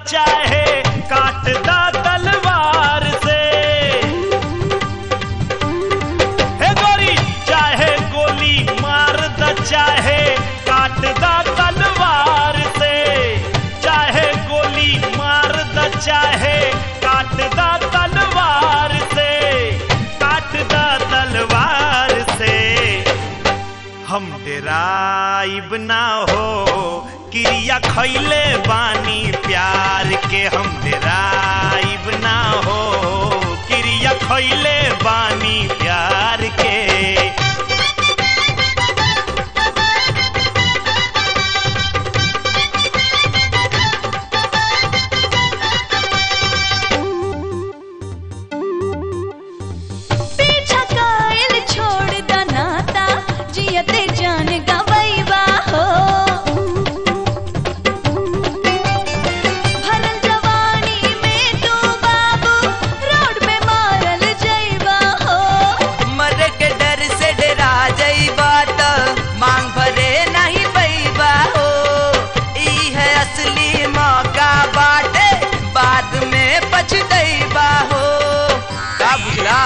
चाहे काट दा तलवार से हे गोरी चाहे गोली मार द चाहे काट दा तलवार से चाहे गोली मार द चाहे काट दा तलवार से काट दा तलवार से हम डेराइब ना हो क्रिया खैले बानी प्यार के हम डेराइब ना हो क्रिया खैले बानी प्यार के पीछा कायल छोड़ द नाता जियते जान गवैबा हो भरल जवानी में तू बाबू रोड पे मारल जैबा हो मरे के डर से डरा जइबा त मांग भरे नहीं पैबा हो ई है असली मौका बाटे बाद में पछतैबा हो का बुझला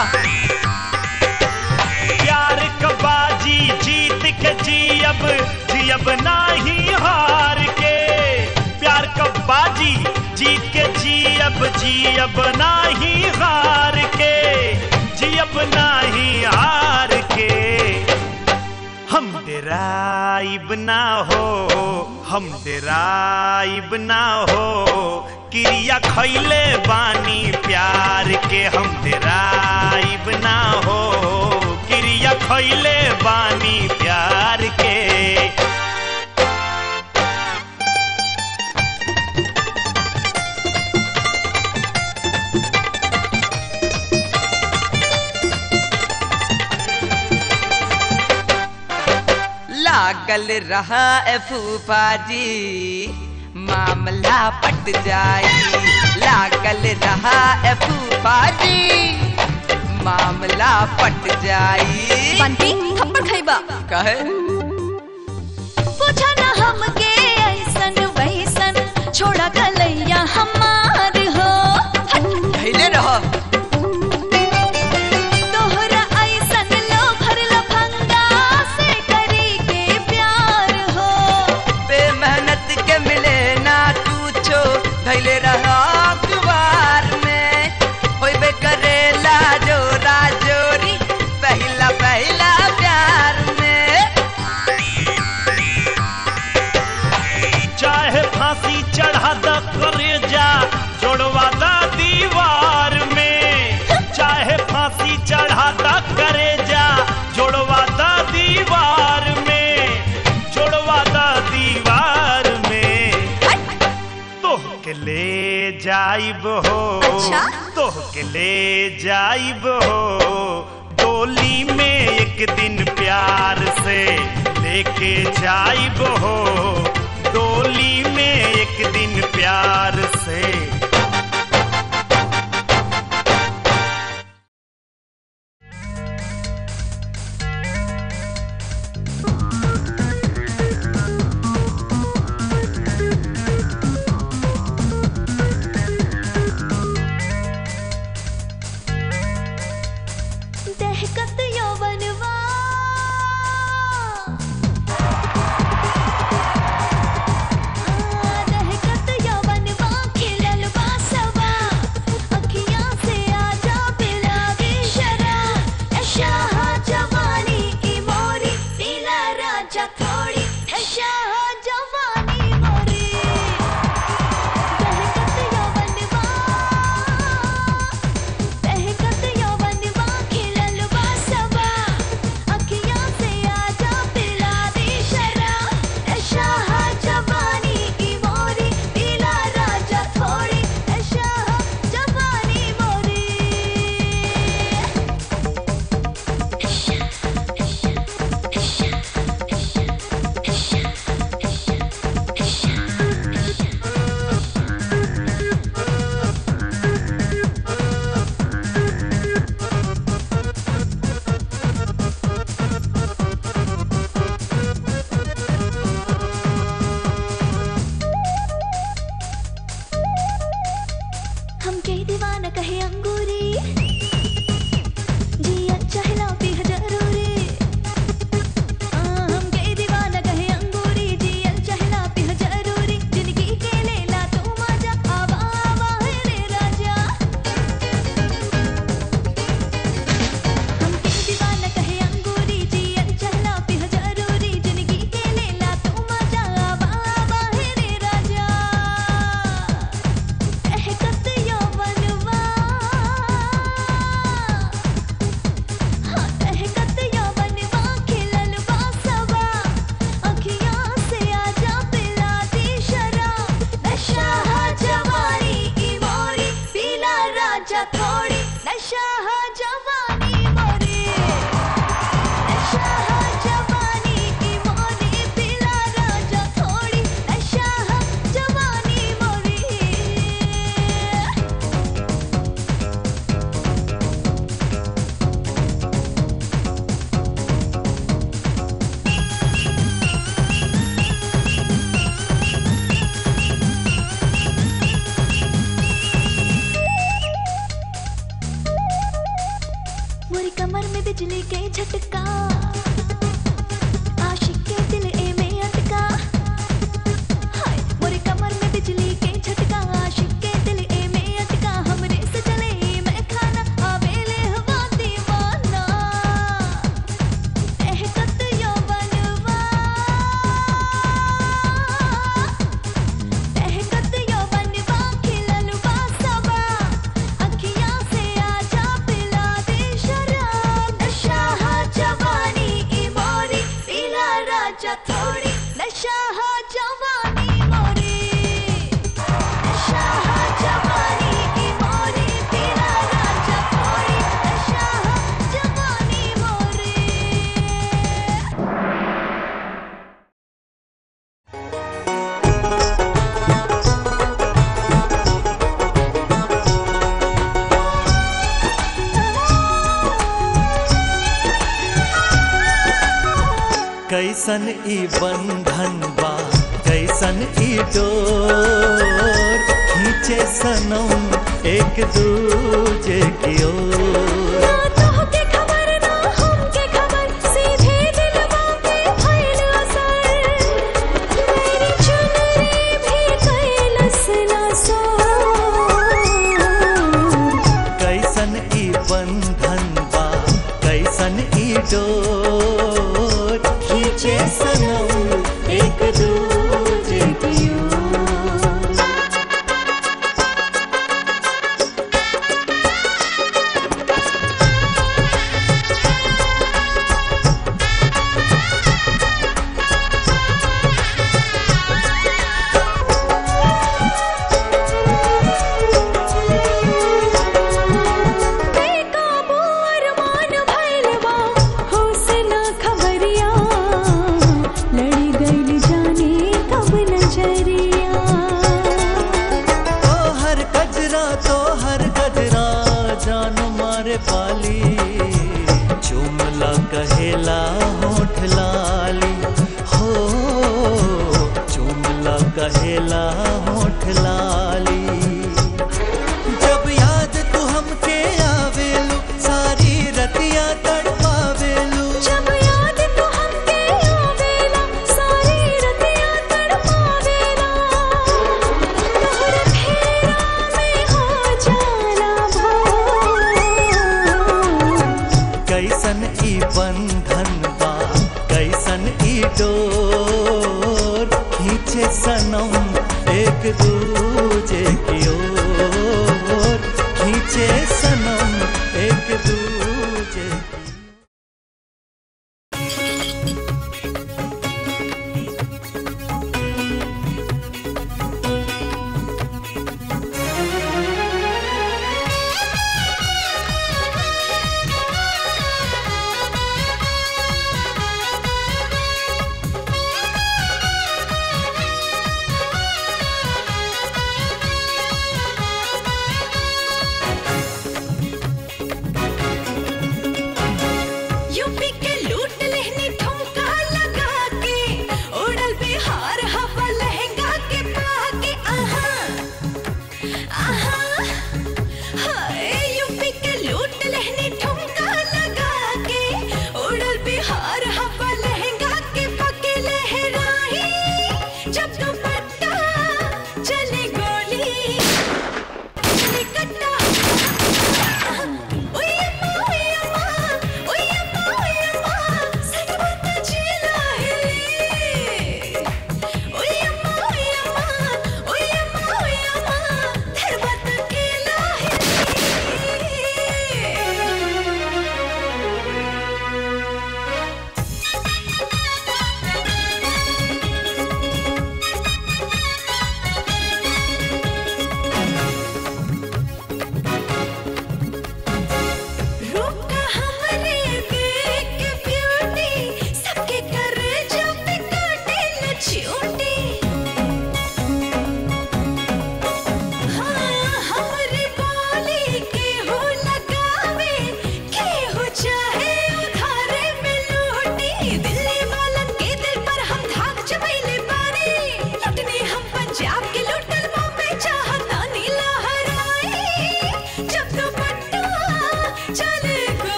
प्यार कबाजी जीत के जियब जियब नाही हार के प्यार कबाजी जीत के जियब जियब नाही हार के जियब नाही हार के हम डेराइब ना हो हम डेराइब ना हो क्रिया खैले बानी प्यार के हम डेराइब ना हो क्रिया खैले बानी प्यार के लागल रहा ए फूफा जी मामला पट जाई लागल रहा ए फूफा जी मामला पट जाई बंटी थप्पड़ खैबा कहे पूछा ना हमके ऐसन वैसन छोड़ा गलैया हमार हो हट धैले रह तोहरा ऐसन लो भर लफंगा से करी के प्यार हो बेमेहनत के मिले ना कुछो धैले रहा अखबार में होइबे करेला जोरा जोरी पहला पहला प्यार में चाहे फांसी चढ़ा द करे जा जोड़वा द दीवार में चाहे फांसी चढ़ा द करे जा जोड़वा द दीवार में जोड़वा द दीवार में तोह के ले जाइब हो अच्छा? तोह के ले जाइब हो डोली में एक दिन प्यार से लेके जाइब हो डोली में एक दिन प्यार से दहकत यौवनवा आ, दहकत यौवनवा खिलल बा जवानी मोरी नशा जवानी की मोरी पिला राजा थोड़ी नशा जवानी मोरी मोरी कमर में बिजली के झटका आशिक के दिल ए में अटका हाय मोरी कमर में बिजली के झटका आशिक के दिल ए में अटका हमरे से चले ई मैं खाना आवेले हवा दीवाना एहकत यौवनवा एहकत यौवनवा खिलल बा सबा अखियाँ से आजा पिला दे शराब नशा जवानी की मोरी पीला राजा थोड़ी नशा जवानी मोरी नशा जवानी की मोरी पीला राजा थोड़ी नशा जवानी मोरी कैसन ई बंधन बा कैसन ई डोर खींचे सनम एक दूजे की ओर ना तोहके खबर ना हमके खबर सीधे दिलवा पे भइल असर मेरी चुनरी भी कैलस ना सो कैसन ई बंधन बा कैसन ई डोर खींचे सनम एक दूजे की ओर बेकाबू अरमान भइल बा होश ना खबरिया लड़ी गइल जाने कब नजरिया तो हर गजरा तो हर गजरा जान मारे पाली चुमला कहेला होठ लाली हो चुमला कहेला होठ लाली जब याद तू हमके आवेलू सारी रतिया तड़पावेलू जब याद तो हमके आवेला सारी रतियां तड़पावेला तोहर फेरा में हो जाला भोर कैसन ई बंधन बा कैसन ई डोर खींचे सनम एक दूजे की ओर खींचे सनम एक दूजे की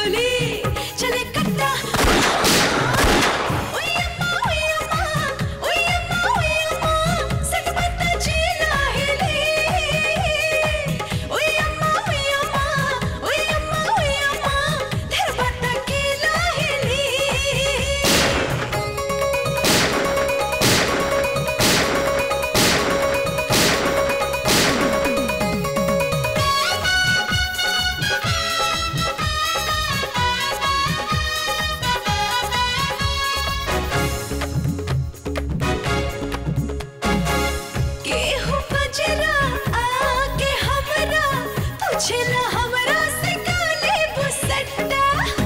गोली चले कट्टा ओए अम्मा ओए अम्मा ओए अम्मा ओए अम्मा सट पत्ता चीला हिले ओए अम्मा ओए अम्मा ओए अम्मा ओए अम्मा धर पत्ता कीला हिले केहू बजरा आके हमरा पूछला हमरा से काले बुसट्टा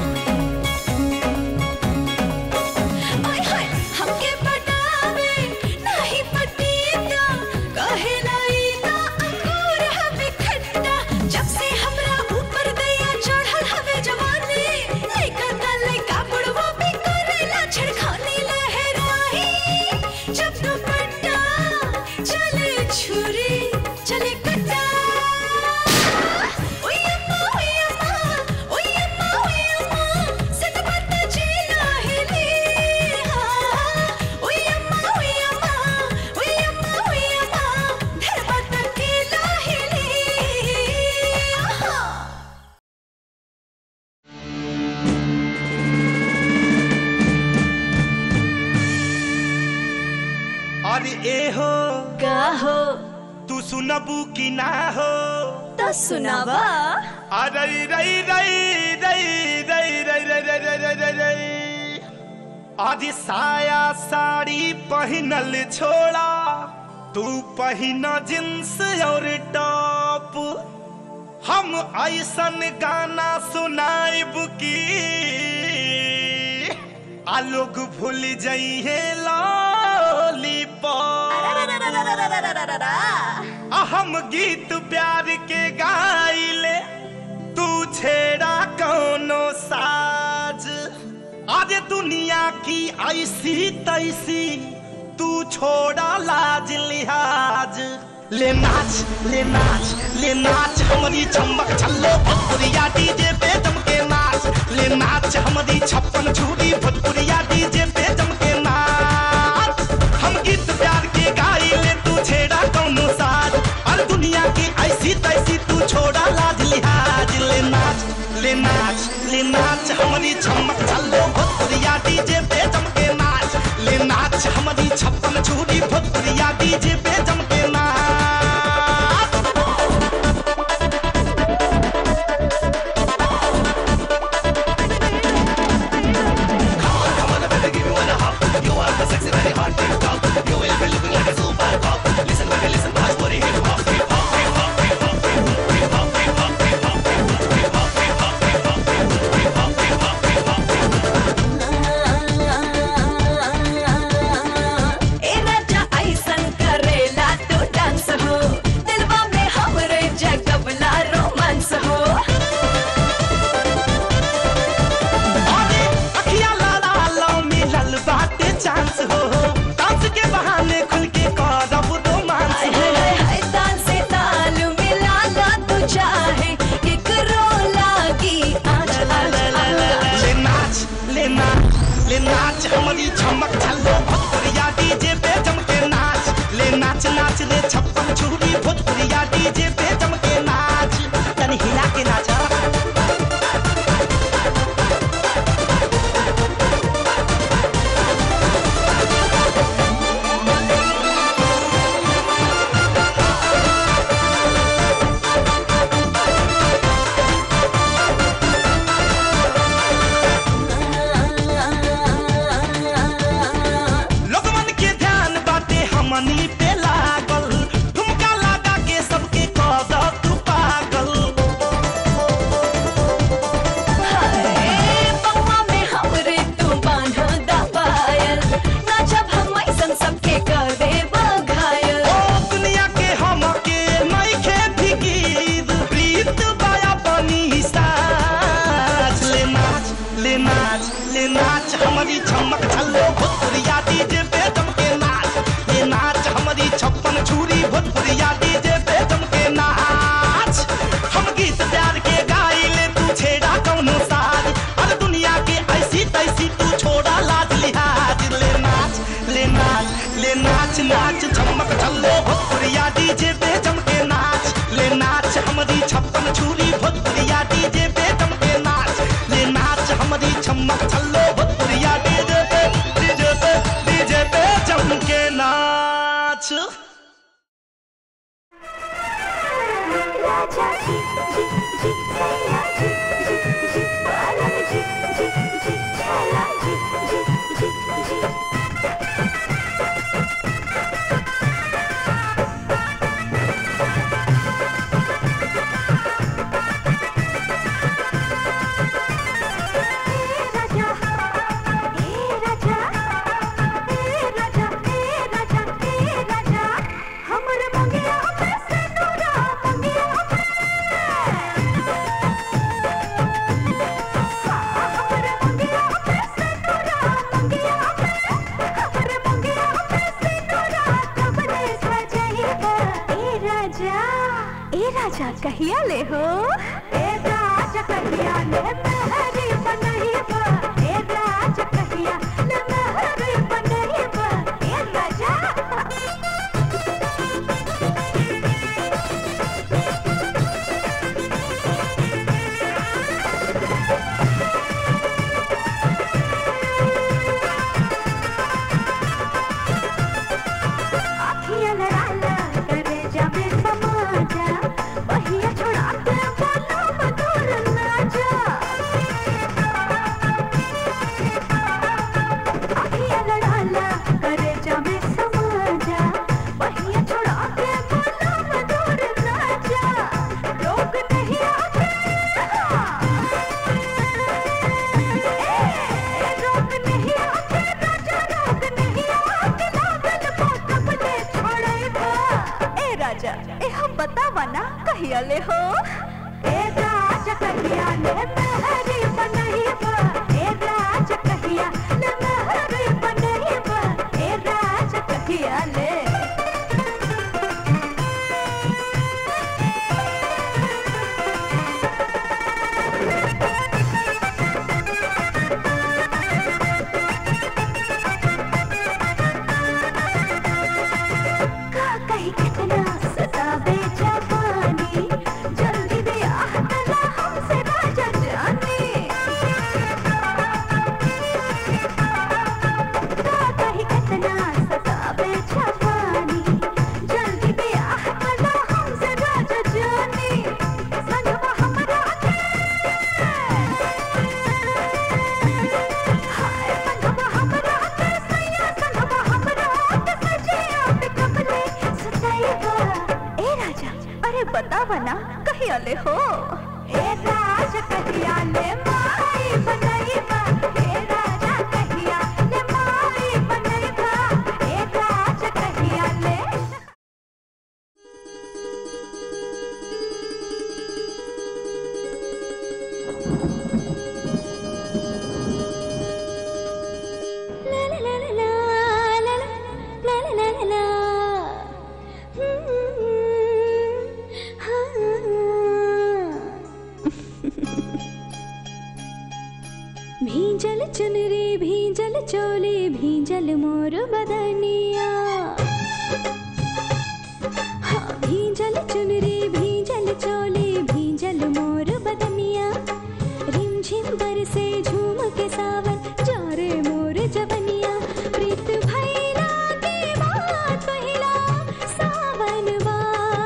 ओए हाय हमके पटावे नाही पटीता कहे लाई ना अंगूर हवे खट्टा जब से हमरा ऊपर दैया चढ़ल हवे जवानी लइका का लइका बुढ़वा भी करेला छड़खानी लहराई जब दुपट्टा चले छुरी चले कट्टा ओए अम्मा ओए अम्मा ओए अम्मा ओए अम्मा सट पत्ता चीला हिले ओए अम्मा ओए अम्मा ओए अम्मा ओए अम्मा धर पत्ता कीला हिले आहा और ए हो का हो तू सुनबू की ना हो तो सुनावा अरे रई रई रई रई रई रई रई रई रई रई रई आज साया साड़ी पहनल छोड़ा तू पहना जींस और टॉप हम ऐसन गाना सुनाइब की आ लोग भूल जाइए लॉलीपॉप आ हम गीत प्यार के गाइले तू छेड़ा कौनो साज आज दुनिया की ऐसी तैसी तू छोड़ा लाज लिहाज ले नाच ले नाच ले नाच हमारी चमक छल्लो भोजपुरिया डीजे पे जम के नाच ले नाच हमारी छप्पन छुरी भोजपुरिया डीजे पे जम के नाच हम गीत प्यार के गाई ले तू छेड़ा कौनो साज और दुनिया की ऐसी तैसी तू छोड़ा लाज लिहाज ले नाच ले नाच ले नाच हमारी चमक छल्लो भोजपुरिया डीजे पे जम के नाच ले नाच हमारी छप्पन छुरी भोजपुरिया डीजे पे जम के नाच ए राजा ऐसन करेला तू डांस हो दिलवा में हमरे जगबला रोमांस हो अरे अखिया लाला लो मिलल बाटे चांस हो डांस के बहाने खुल के करब रोमांस हाय हो हाय हाय ताल से ताल मिला ला तू चाहे केकरो लागी आज आज आज ले नाच ले नाच ले नाच हमारी चमक छल्लो भोजपुरिया डीजे पे जम के नाच ले नाच नाच ले छप्पन छुरी भोजपुरिया डीजे पे जम के नाच तनी हिला के नाच लोगमन के ध्यान बाटे हमनी पे लागल ठुमका लगा के सबके कह द तू पागल हाय पौवा में हमरे तू बांधा दा पायल ना जब हम ऐसन सबके करे बघायल ओ दुनिया के हमके नइखे फिकीर प्रीत बाया बनी साज ले नाच ले नाच ले नाच हमारी चमक छल्लो भोजपुरिया डीजे पे जम के नाच ले नाच हमारी छप्पन छुरी भोजपुरिया डीजे पे जम के नाच हम गीत प्यार के गाई ले तू छेड़ा कौनो साज भोजपुरिया डीजे पे जम के नाच ले नाच हमारी छप्पन छुरी भोजपुरिया डीजे पे जम के नाच ले नाच हमारी छम्मक छल्लो भोजपुरिया डीजे पे डीजे पे डीजे पे जम के नाच राजा जी जी जी सैया जी जी जी बालम जी जी जी छैला जी जी जी जी राजा ए राजा ए राजा ए राजा ए राजा हमर मंगिया पे से नूरा मंगिया पे हमर मंगिया पे से नूरा मंगिया पे हमर मंगिया पे से नूरा कब दे सजाइबा ए राजा ए राजा कहिया ले हो ए राजा कहिया ले महरी बनइबा ए राजा कहिया ले महरी बनइबा ए राजा आखियाँ लड़ाला करे जावे समाजा बहिया छोड़ा के बोलो मधुर नाचा आखियाँ लड़ाला करे जावे समाजा बहिया छोड़ा के बोलो मधुर नाचा लोग नहीं आते ए रोक नहीं आते राजा रोक नहीं आते लागल बात ले छोड़ेबा ए राजा ए हम बतावा ना कहिया ले हो ए राजा कहिया ले महरी बनइबा ए राजा कहिया ले महरी बनइबा ए राजा कहिया ले का कही कितना सतावे जवानी जल्दी दे आहतला हमसे राजा जाने का कही कितना सतावे जवानी जल्दी दे आहतला हमसे राजा जाने संगवा हमरा के हाय संगवा हमरा के सैया संगवा हमरा के सजिया पे कपले सताइबा ए राजा अरे बतावा ना कहिया ले हो ए राजा कहिया ले माई बनइबा ए राजा कहिया ले माई बनइबा ए राजा कहिया ले La la la la la la la la la la la la. Hmm, हाँ. भींजल चुनरी भींजल चोली भींजल मोर बदनिया हाँ भींजल चुनरी भींजल चोली भींजल मोर बदनिया रिमझिम बरसे झूम के सावन जारे मोर जवनिया प्रीत भैला के बात पहिला सावन बा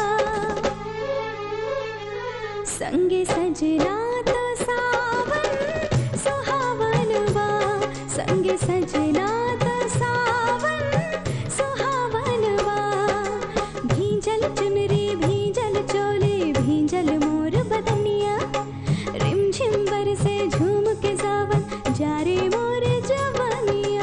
संगे सजना तो सावन सुहावन बा संगे सजना तो सावन सुहावन बा भींजल चुनरी भींजल चोली भींजल मोर बदनिया रिमझिम बरसे झूम के सावन जारे मोर जवनिया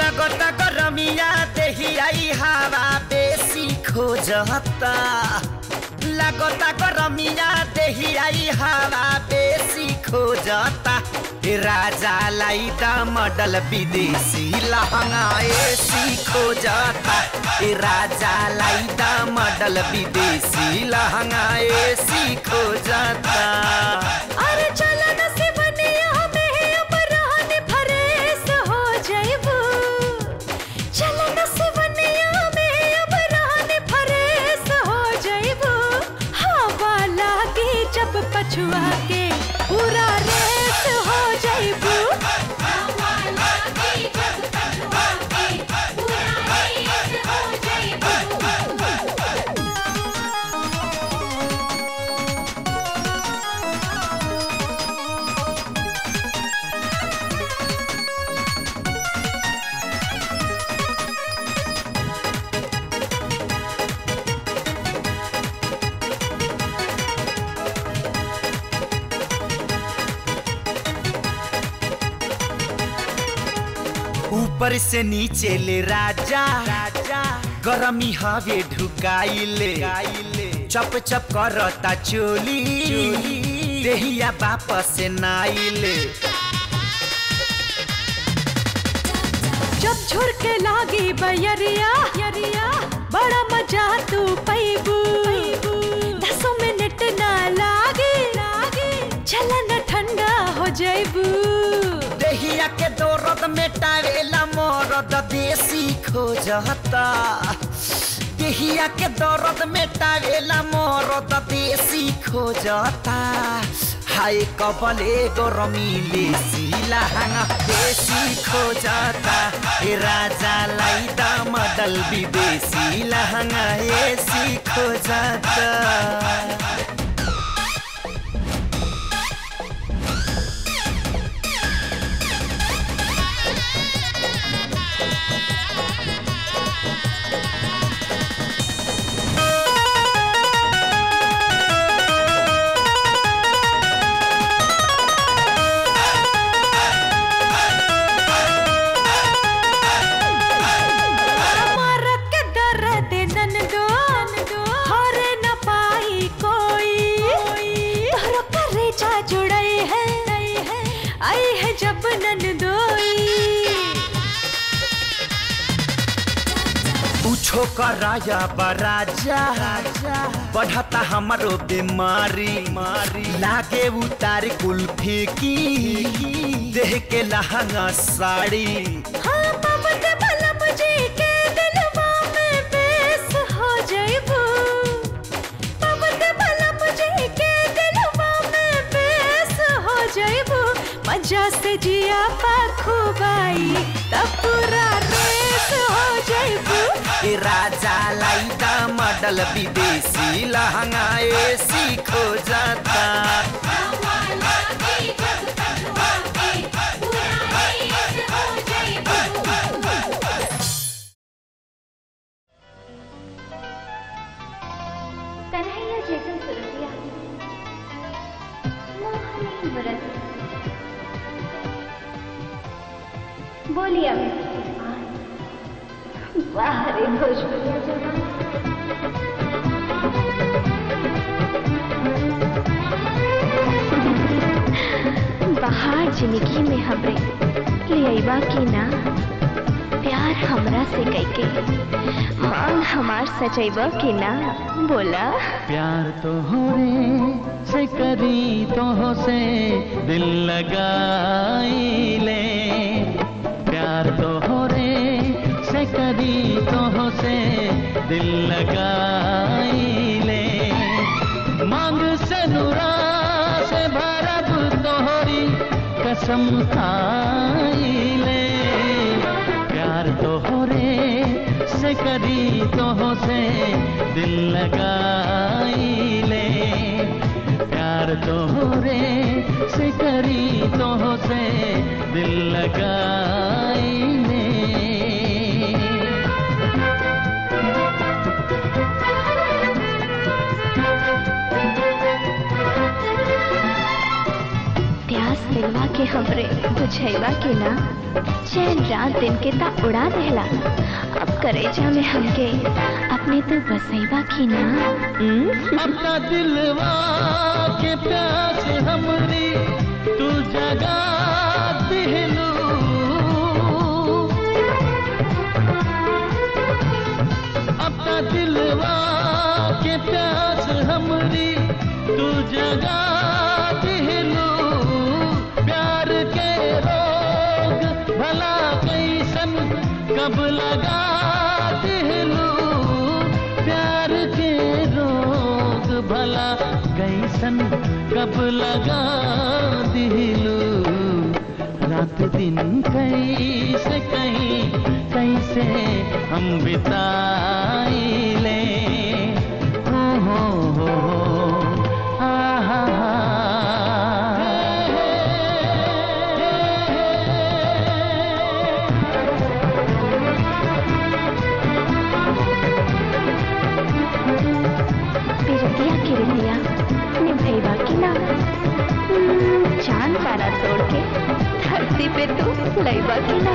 लगता गरमिया देही आई हवा बेसी खोजता लगता गरमिया देही आई हवा बेसी खोजता ए राजा लाई द मॉडल विदेशी लहंगा एसी खोजता ए राजा लाई द मॉडल विदेशी लहंगा एसी खोजता अरे चल नसीबनिया में अब रहने फरेस हो जाइबू चल नसीबनिया में अब रहने फरेस हो जाइबू हवा लागे जब पछुआ के पूरा रेस हो जाइबू हवा लागे जब पछुआ के पूरा रेस हो जाइबू ऊपर से नीचे ले राजा राजा गरमी हवे ढुकाइले चप चप करता चोली देहिया वापस नाइले जब झुरके लागी बयरिया यरिया बड़ा मजा तू पैबू दसों मिनट ना लागे लागे चलन ठंडा हो जाइबू देहिया के दौरद मेटावेला मरद देसी खोजता देहिया के दौरद मेटावेला मरद देसी खोजता हाय कबले गरमीले सिलाहाङ देसी खोजता ए राजालाई द मडल विदेशी लहङ्गा एसी खोजता मारत के दर्द ननदो हरे न पाई कोई तोहरो करेजा जुड़ई है आई है जब ननदोई पूछो कराया बराजा बढ़ता हमारो बीमारी मारी लागे उतार कुल्फी की देह के लहंगा साड़ी हाँ पवन भला मुझे के दिलवा में बेस हो जाइबू पवन भला मुझे के दिलवा में बेस हो जाइबू मजा से जिया पाखुबाई तब पूरा रेस हो जाइबू ए राजालाई द मडल विदेशी लहंगा एसी खोजता कन्हैया जैसन सुरतिया मोहनी व्रत बोलिए बाहरी भोजपुरिया जवान बाहर जिंदगी में हमरे ले अइबा की ना प्यार हमरा से कैके मांग हमार सजैबा की ना बोला प्यार तो हो रे से करी तो हो से दिल लगाई ले प्यार तो हो रे से करी तो हो से दिल लगाई ले मांग से नुरा से भरब तोहरी कसम खाई ले प्यार तो हो रे से करी तो हो से दिल लगाई ले प्यार तो हो रे से करी तो हो से दिल लगाई ले प्यास प्यास दिलवा के हमरे बुझैवा के ना चैन रात दिन के ता उड़ा देला अब करेजा में हमके अपने तो बसैवा की ना हम्म? अपना दिलवा के प्यास हमरी तू जगा दिलू अपना दिलवा के प्यास हमरी तू जगा दिलू प्यार के रोग भला कैसन कब लगा दिलू प्यार के रोग भला कैसन कब लगा दिलू रात दिन कैसे कहीं कैसे हम बिताइले हो हो हो हो आहा पिरतिया किरतिया निभैवा की ना हम्म, चांद तारा तोड़ के धरती पे तू लैबा की ना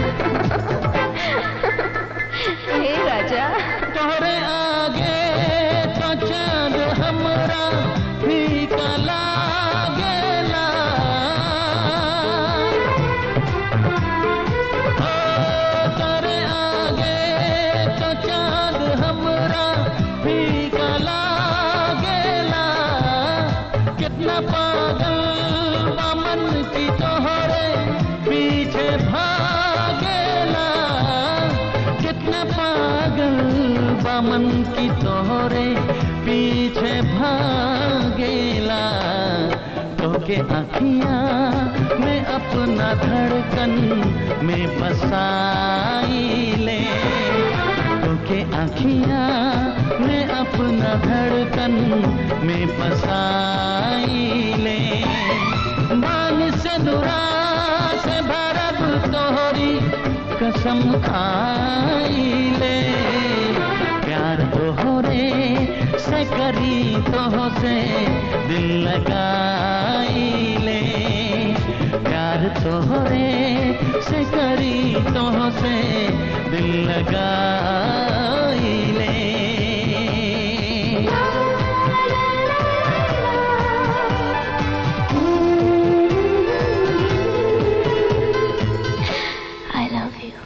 हे राजा तोहरे आगे तो चांद हमरा फीका लागेला ओ तोरे आगे तो चांद हमरा फीका लागेला कितना पागल बामन की तोहरे पीछे भागेला कितना पागल बामन की तोहरे पीछे भागेला तोके अखियां में अपना धड़कन में बसाइले तोके अखियां में अपना धड़कन में बसाइले मान से दुरा से भरब तोहरी कसम खाइले प्यार तोहरे से करी तोह से दिल लगाइले प्यार तोहरे से करी तोह से दिल लगाइले I love you.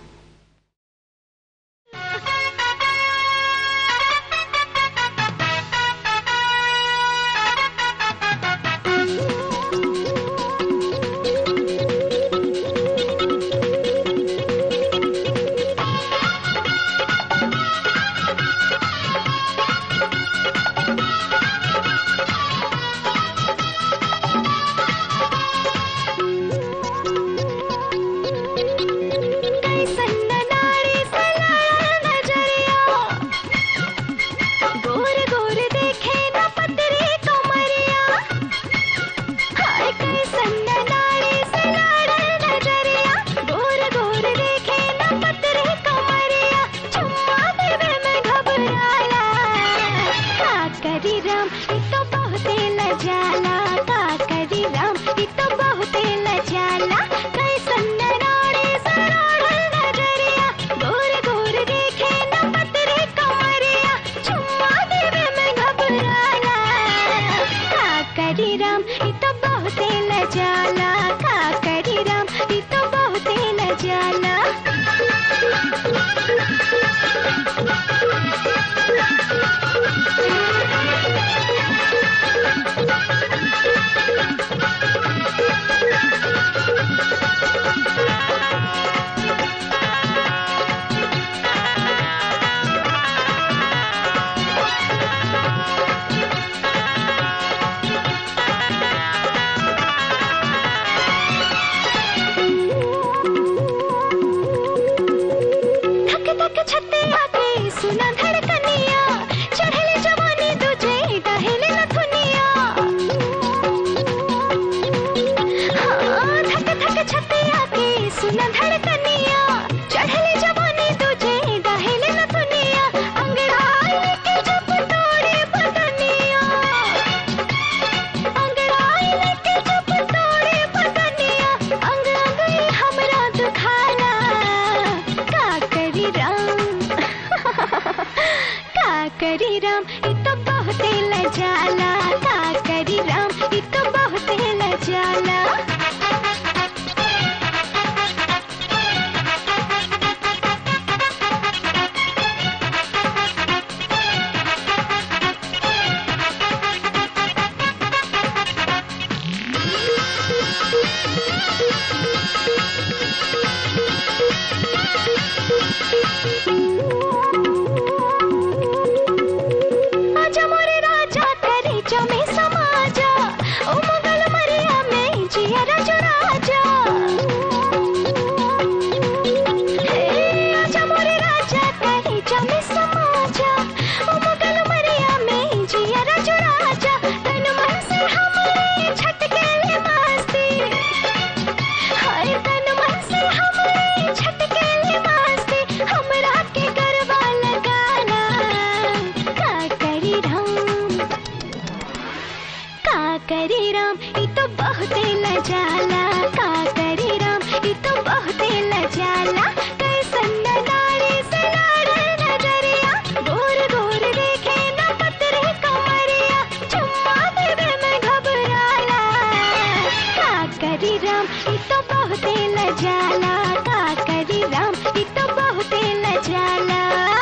कैसन नाड़ी सलाया नजरिया गोर गोर देखे न पतरी कमरिया हाय कैसन नाड़ी सलाया नजरिया गोर गोर देखे न पतरी कमरिया चुम्मा देवे में घबराला का करी राम ई तो बहुते लजाला का करी राम ई तो बहुते लजाला कैसन नाड़ी सलाया नजरिया गोर गोर देखे न पतरी कमरिया चुम्मा देवे में घबराला का करी राम ई तो बहुते लजाला का करी राम ई तो बहुते लजाला थक थक छते आके सुना धड़कनिया चढ़ले जवानी तुझे डहेले नथुनिया हाँ थक थक छते आके सुना धड़कनिया चढ़ले जवानी तुझे डहेले नथुनिया अंगड़ाई लेके जब तोड़े बदनिया अंगड़ाई लेके जब तोड़े करी राम ई तो बहुत लजाला का करी राम ई तो बहुत लजाला आजा मोरे राजा करे जमे समाजा ओ मंगल मरिया में जिया राजा राजा हे आजा मोरे राजा करे जमे समाजा ओ मंगल मरिया में जिया राजा राजा तन मन से हमरे छटके ले मस्ती हाय तन मन से हमरे छटके ले मस्ती हमरा के गरबा लगाना का करी राम का करी राम ई तो बहुत लजाला का करी राम ई तो बहुत लजाला कैसन नारी से लाड़े नजरिया गोर गोर देखे न पतरे कमरिया चुम्मा देवे में घबराला का करी राम ई तो बहुत लजाला का करी राम ई तो बहुत लजाला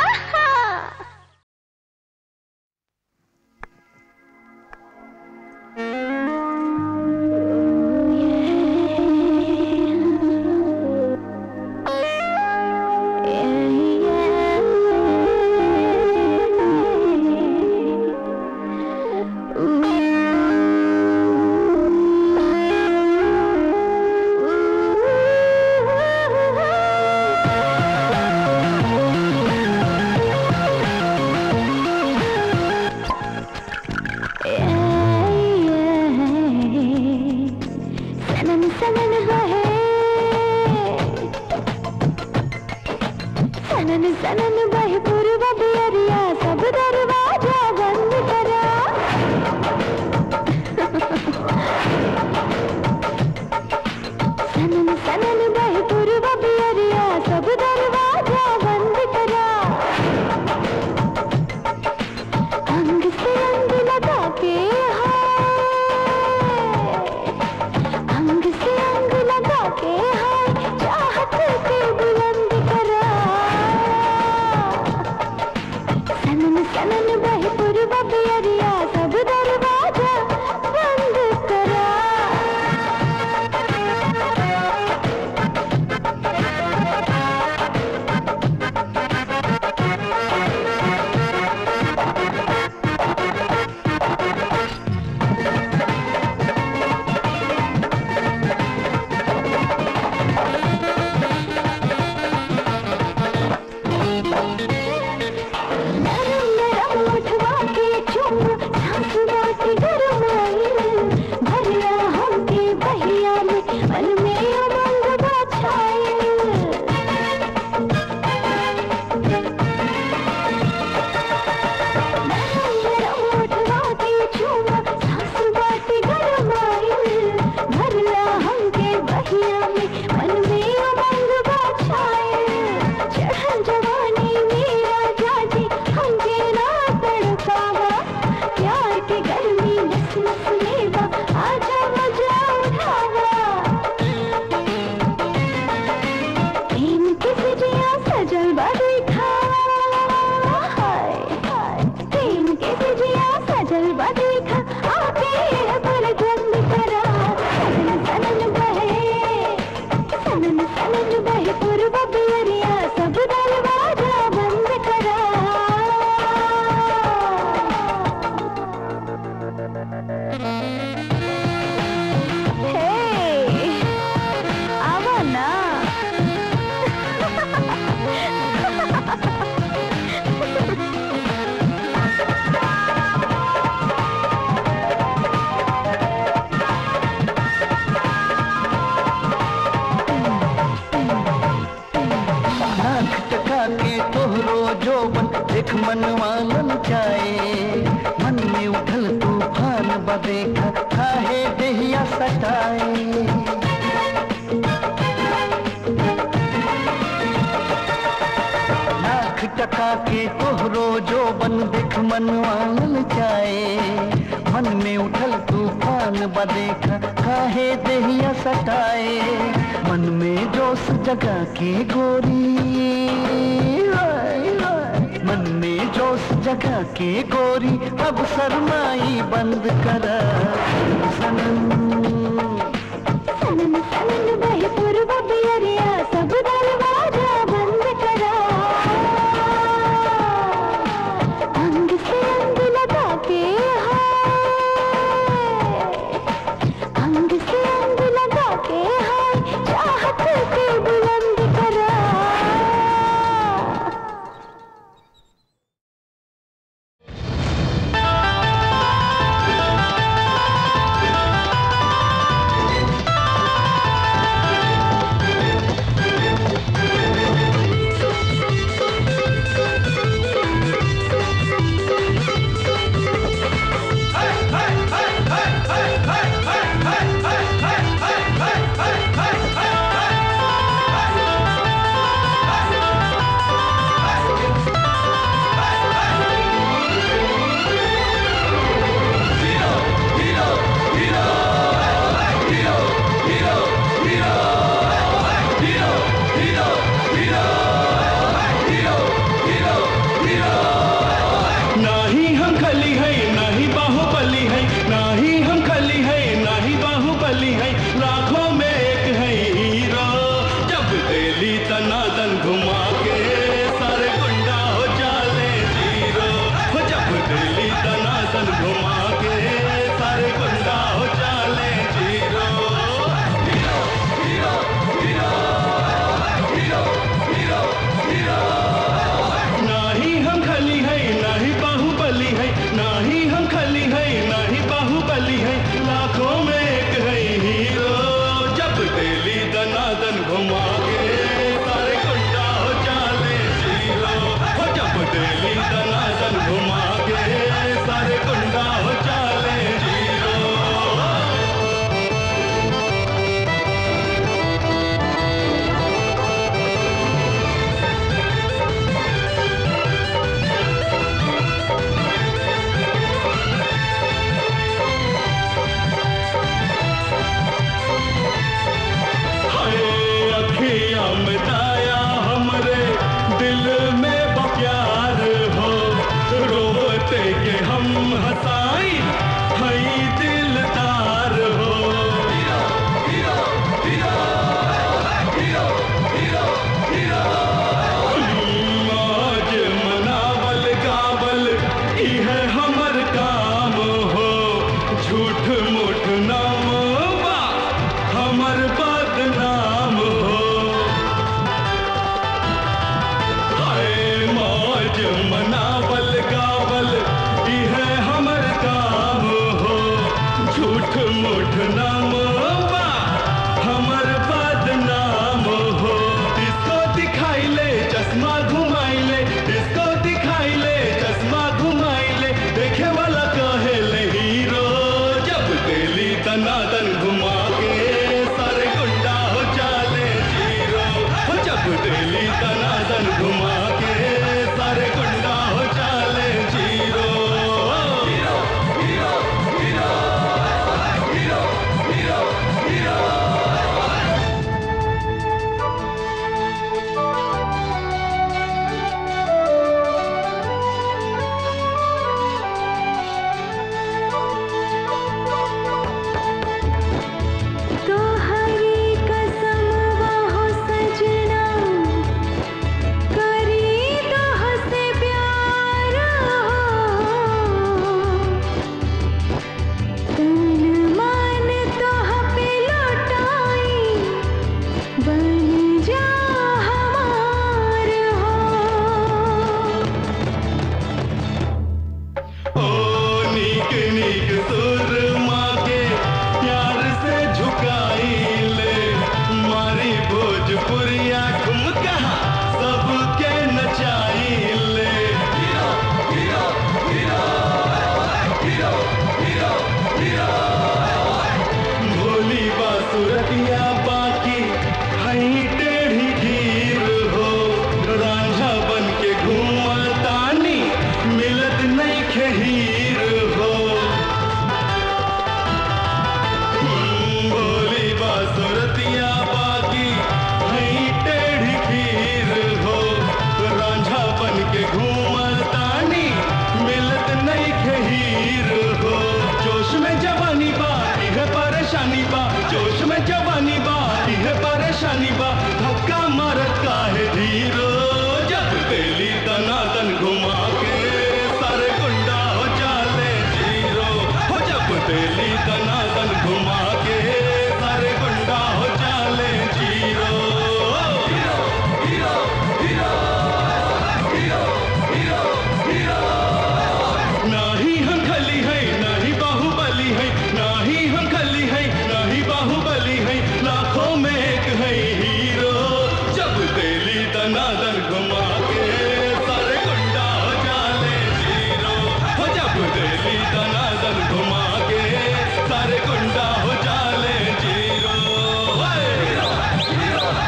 सनन सनन बहे सनन सनन बहे पूर्व बियरिया सब दरवाजा बंद करा सनन सनन बहे पूर्व बियरिया सब दरवाजा बंद करा अंग से अंग लगा के हाय अंग से अंग लगा के हाय चाहत के बुलंद करा सनन सनन बहे पूर्व बियरिया सब दरवाजा बंद करा नरम नरम उठवा के चुम सांस बाटी गरमाइल भरिया हमके बहिया में मन में उमंग बछाइल नरम नरम उठवा के चुम सांस बाटी गरमाइल भरिया हमके बहिया में मन में उमंग बछाइल चढ़ल जवानी मेरा जाजी हमके ना तड़पावा प्यार के गर्मी नस नस लेवा आजा मजा उठावा प्रेम के सजिया सजल बाड़ी हाय हाय प्रेम के सजिया सजल बाड़ी खा आके पर गंद करा सनन सनन बहे सनन सनन बहे पूर्व बियरिया सब दरवाजा बंद करा हे आवा ना नाक टका के तोहरो जोबन देख मनवा ललचाए मन में उठल तूफान बदेखा काहे देहिया सटाए नाक टका के तोहरो तोहरो जो बन देख मनवा ललचाए मन में उठल तूफान बदेखा काहे देहिया सटाए मन में जोश जगा के गोरी हाय, हाय। मन में जोश जगा के गोरी अब शरमाई बंद कर सनम सनन सनन बहे पूर्व बियरिया सब दरवाजा बंद करा अंग से अंग लगा के हाय अंग से अंग लगा के हाय चाहत के बुलंद करा नाही हम खली है नाही बाहुबली है नाही हम खली है नाही बाहुबली है लाखों में एक है हीरो जब दिली तनादन घुमा के सारे गुंडा हो जाले जीरो हो जब दिली तनादन घुमा के सारे गुंडा हो जाले जीरो नाही हम खली है नाही बाहुबली है नाही हम खली है नाही बाहुबली है लाखों में एक है हीरो जब दिली दनादन घुमा के सारे गुंडा हो जाले जीरो हो जब दिली दनादन घुमा के सारे गुंडा हो जाले जीरो हाय अखिया है हीरो जब दिली दनादन घुमा के सारे गुंडा हो जाले जीरो हो जब दिली दनादन घुमा के सारे गुंडा हो जाले जीरो हे!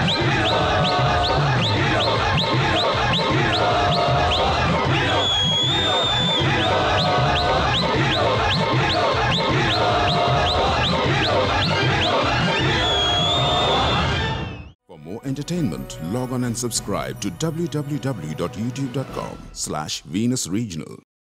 For more entertainment, log on and subscribe to www.youtube.com slash Venus Regional.